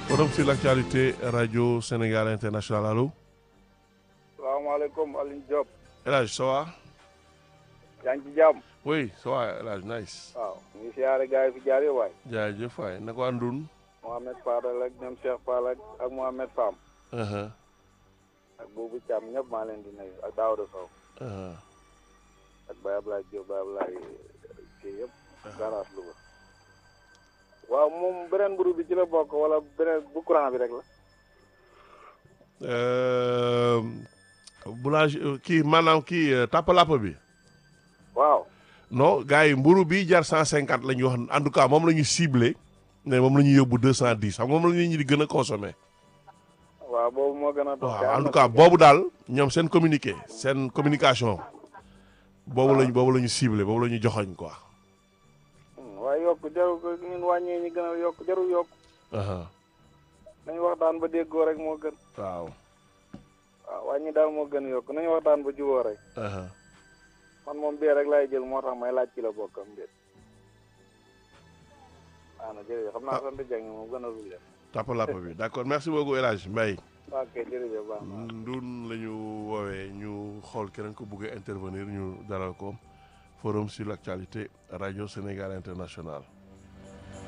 forum sur l'actualité radio Sénégal international allo. salaamaaleykum Alioune Diop. El Hadj ça va. yaa ngi ci jàmm. oui ça va El Hadj nice. waaw ñu ngi siyaare gars yi fi jaar yow waay. jaajëf waay naka waa Ndun. Mohamed Fadal ak ñoom Cheikh Fall ak ak Mohamed Fam. Uh-huh, ak Boubou Thiam ñëpp maa leen di nuyu ak Daouda Sow. uh-huh. ak Baye Ablaye Diop Baye Ablaye kii yëpp. garage Louga. waaw moom beneen mburu bi ci la bokk wala beneen bu courant bi rek la. Euh, boulanger kii maanaam kii euh, tàppalàpp bi. waaw. non gars yi mburu bi jar cent cinquante la ñuy wax en tout cas moom la ñu ciblé ne moom la ñuy yóbbu deux cent dix xam nga moom la nit ñi di gën a consommé. waaw boobu moo gën a dox. waaw en tout cas boobu daal ñoom seen communiqué seen communication boobu lañ boobu la ñu ciblé boobu la ñu joxoñ quoi. waaye yokk jarul ko ñun wàññee ñi gën a yokk jarul yokk. Uh-huh, nañu waxtaan ba déggoo rek moo gën. waaw. waaw wàññi daal moo gën a yokk nañu waxtaan ba juboo rek. Uh-huh. man moom bee rek laay jël moo tax may laaj ci la bokkam déet. waaw na jërëjëf xam naa sant Dieng moom gën a dul leen. tàppalàpp bi d'accord merci beaucoup El Hadj Mbaye. waaw kay jërëjëf baax na. ndun la ñu woowee ñu xool keneen ko bëgg a intervenir ñu dalal ko forum sur l'actualité radio Sénégal international